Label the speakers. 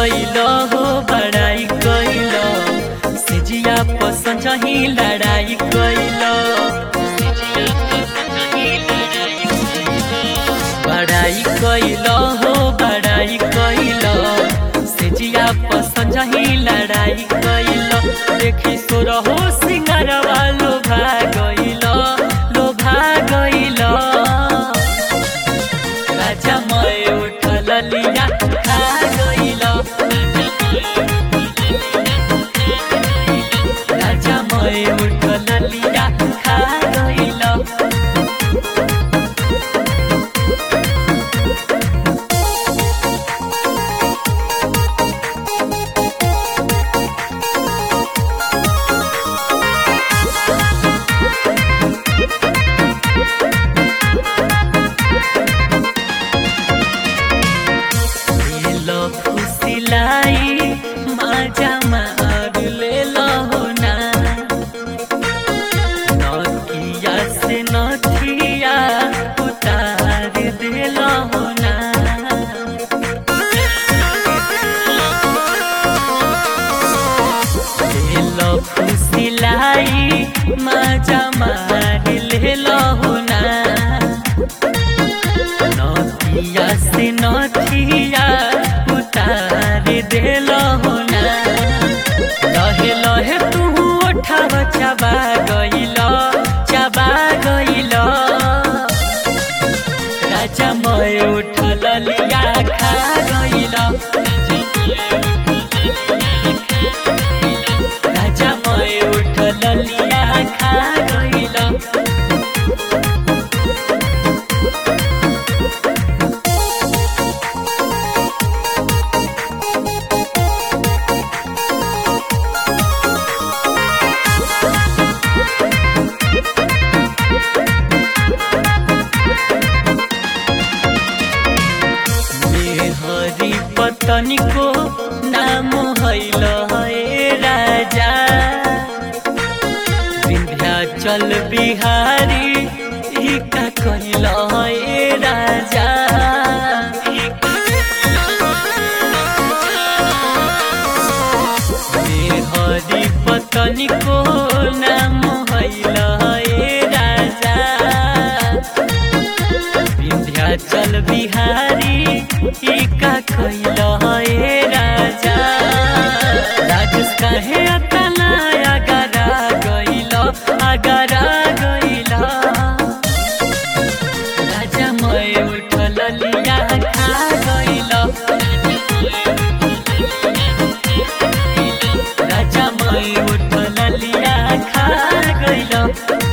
Speaker 1: कैल हो बड़ाई कैल सिजिया पसंद ही लड़ाई कैल बड़ाई कैल हो बड़ाई कैल सिजिया पसंद ही लड़ाई कैल देखी सोर हो सिंगारवा लोभा गइल लोभा गइल राजा मय उठल लिया खा गइल राजा मय उठल लिया खा गइल लो फुसिलाई माजा मार ले लो ना नकिया से नथिया उतार दे लो ना ले लो फुसिलाई माजा मार ले लो ना नथिया से नथिया उतार देल होना लहे लहे तू उठाव चबा गइल चबा गइल राजा मय उठल लिया खा गइल राजा मय उठल लिया खा गइल हरि पतनी को नाम हैल है राजा विंध्याचल बिहारी ही का कैल है राजा हरि पतनी को नाम हैल है राजा विंध्याचल बिहारी ई का कैल है राजा राजेश कहे अतना अगरा गइल अगरा गइल राजा मय उठल लिया खा गइल राजा मय उठल लिया खा गइल